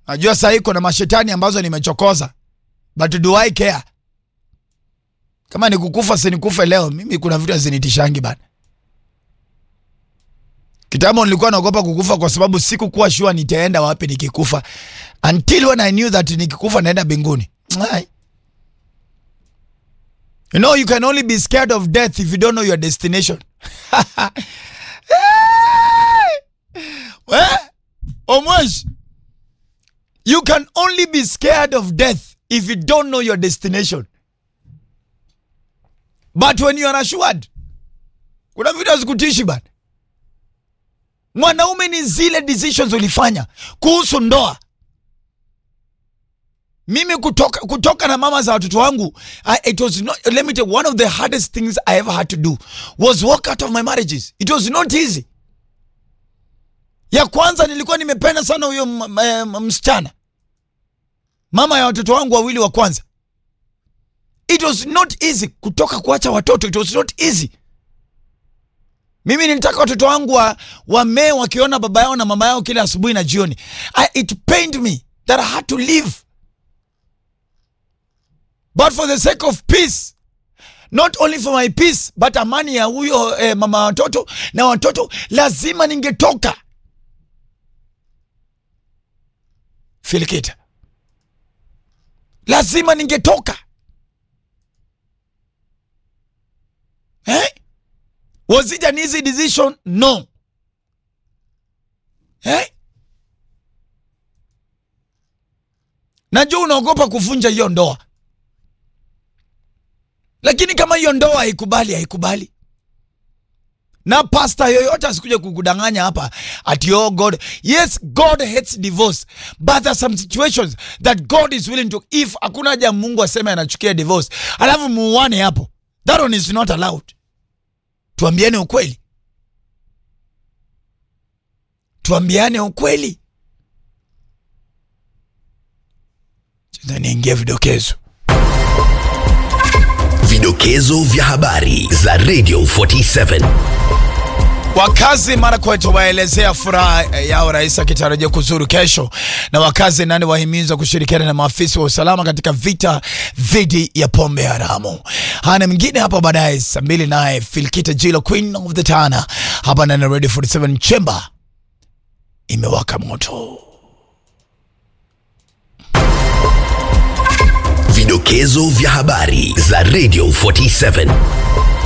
Najua saa hii kuna mashetani ambazo nimechokoza, but do I care? Kama ni kukufa si nikufe leo. Mimi kuna vitu hazinitishangi bana. Kitambo nilikuwa naogopa kukufa kwa sababu sikukuwa sure nitaenda wapi nikikufa, until when I knew that nikikufa naenda mbinguni. Ai. You know you can only be scared of death if you don't know your destination. Eh? Omwesh. You can only be scared of death if you don't know your destination. But when you are assured, kuna vitu hazikutishi bana. Mwanaume ni zile decisions ulifanya kuhusu ndoa. Mimi kutoka, kutoka na mama za watoto wangu I, it was not, let me tell you, one of the hardest things I ever had to do was walk out of my marriages. It was not easy. Ya kwanza nilikuwa nimependa sana huyo m- m- msichana, mama ya watoto wangu wawili wa kwanza. It was not easy kutoka kuacha watoto, it was not easy. Mimi nilitaka watoto wangu wa wamee wakiona baba yao na mama yao kila asubuhi na jioni. I, it pained me that I had to leave. But for the sake of peace, not only for my peace, but amani ya huyo eh, mama wa watoto na watoto, lazima ningetoka. Filikita, lazima ningetoka eh? Was it an easy decision? No. Eh? Najua unaogopa kuvunja hiyo ndoa, lakini kama hiyo ndoa haikubali, haikubali. Na pasta yoyote asikuja kukudanganya hapa ati oh God. Yes, God hates divorce, but there are some situations that God is willing to, if hakuna haja Mungu aseme anachukia divorce alafu muuane hapo, that one is not allowed. Tuambiane ukweli, tuambiane ukweli. Sasa niingie vidokezo. Vidokezo vya habari za Radio 47. Wakazi Marakwet waelezea furaha yao rais akitarajia kuzuru kesho, na wakazi nane wahimizwa kushirikiana na maafisa wa usalama katika vita dhidi ya pombe haramu. Hana mwingine hapa baadaye saa mbili, naye Filkita Jilo, Queen of the Tana, hapa ndani ya Radio 47 Chamber imewaka moto. Vidokezo vya habari za Radio 47.